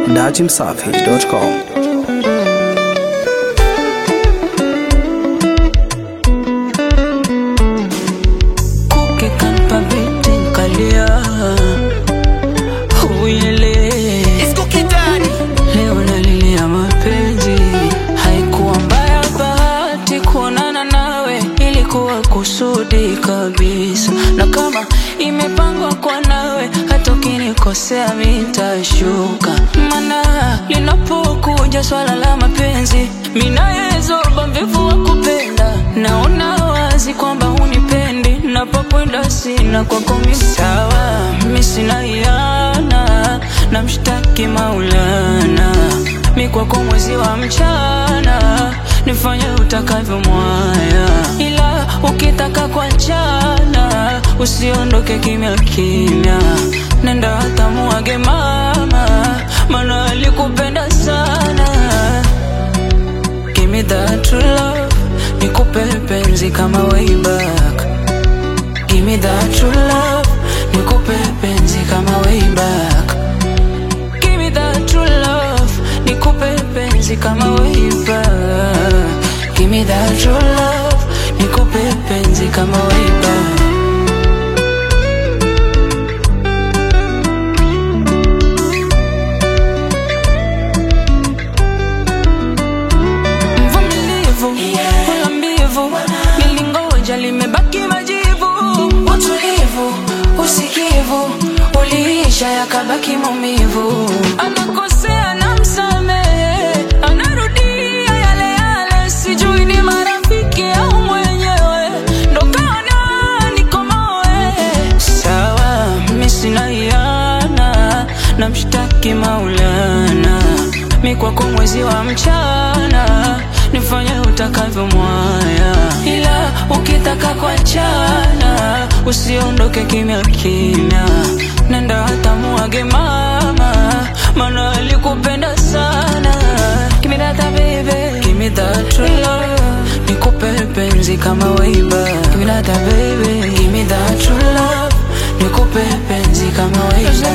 dachimsafi.com. Kuke kanpa binti nkalia Uyele Leo nalilia mapenzi Haikuwa mbaya bahati kuonana nawe Ilikuwa kusudi kabisa Na kama imepangwa kwa nawe Hata ukinikosea mitashuka Mana linapokuja swala la mapenzi Minayezoba mvivu wa kupenda Naona wazi kwamba hunipendi Napokwenda sina kwako mimi sawa Mi sina hiana na mshtaki Maulana Mi kwako mwezi wa mchana Nifanye utakavyo mwaya Ila ukitaka kuachana Usiondoke kimya kimya Nenda hata muage mama Maana alikupenda sana Give me that true love Nikupe penzi kama way back Give me that true love Nikupe penzi kama way back Give me that true love Nikupe penzi kama way back Give me that true love Nikupe penzi kama way back mvumilivu wala mbivu nilingoja limebaki majivu utulivu usikivu uliisha yakabaki maumivu anakosea na msamehe anarudia yale yale sijui ni marafiki au mwenyewe ndo kaona nikomoe sawa mi sina hiana na mshtaki maulana mi kwako mwezi wa mchana nifanye utakavyo mwaya ila ukitaka kuachana usiondoke kimya kimya nenda hata muage mama mana alikupenda sana Give me that baby Give me that true love Nikupe penzi kama way back Give me that baby Give me that true love Nikupe penzi kama way back